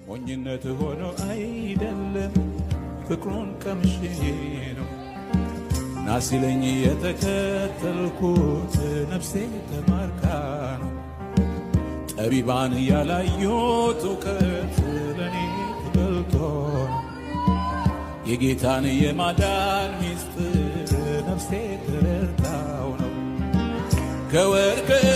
ሞኝነት ሆኖ አይደለም ፍቅሩን ቀምሼ ነው ና ሲለኝ የተከተልኩት ነፍሴ ተማርካ ነው። ጠቢባን ያላዩት እውቀት ለእኔ ተገልጦ ነው። የጌታን የማዳን ሚስጥር ነፍሴ ተረድታው ነው። ከወርቅ